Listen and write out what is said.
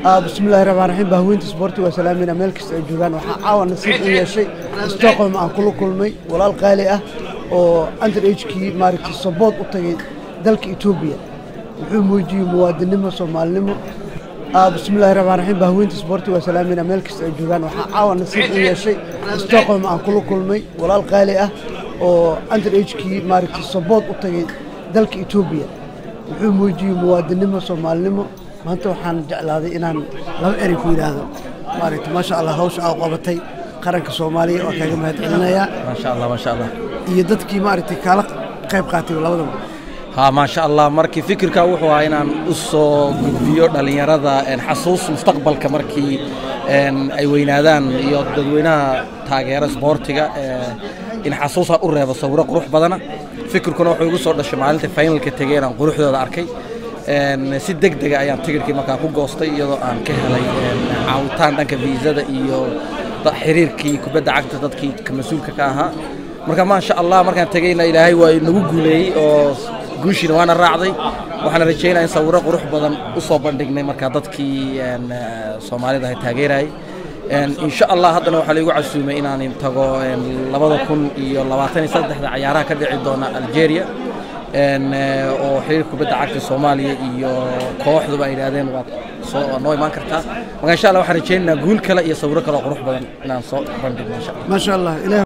bismillahi raxmaan raxiim bahweynta isboorti waa salaamina meel kasta ay joogaan waxaa caawa nasiib u yeeshay stockholm aan kula kulmay walaal qaali ah oo under agekii maaragtay sabood u tagay dalka etoobiya wuxuu muujiyey muwaadinimo soomaalinimo bismillahi raxmaan raxiim bahweynta isboorti waa salaamina meel kasta ay joogaan waxaa caawa nasiib u yeeshay stockholm aan kula kulmay walaal qaali ah oo under agekii maaragtay sabood u tagay dalka etoobiya wuxuu muujiyey muwaadinimo soomaalinimo maanta waxaan jeclaaday inaan laba erey ku yidhaahdo maaragta maasha allah hawsha aa qabatay qaranka soomaaliya waa kaaga mahad celinayaa maasha allah maasha allah iyo dadkii maaragtay kaala qayb qaatay labadaba ha maasha allah markii fikirka wuxuu ahaa inaan u soo gudbiyo dhallinyarada xasuus mustaqbalka markii ay weynaadaan iyo dadweynaha taageera isboortiga in xasuusaan u reebo sawiro qurux badana fikirkuna wuxuu igu soo dhashay maalinta finalka tegey inaan quruxdooda arkay si deg dega ayaan tigirkii markaan ku goostay iyadoo aan ka helay caawitaan dhanka viisada iyo xiriirkii kubadda cagta dadkii mas-uulka ka ahaa marka maasha allah markaan tegeyna ilaahay waa nagu guuleeyey oo guushiina waana raacday waxaana rajaynaya in sawiro qurux badan u soo bandhignay markaa dadkii soomaalida ahay taageerayay insha allah haddana waxaa laigu casuumay inaan tago labada kun iyo labaatan iyo saddexda cayaaraha ka dhici doona algeria oo xiriir kubadda cagta soomaaliya iyo kooxduba ay yidhahdeen waad soo noo imaan kartaa marka insha allah waxaan rajaynaynaa guul kale iyo sawiro kale oo qurux badan inaan soo bandhigno insha allah maasha allah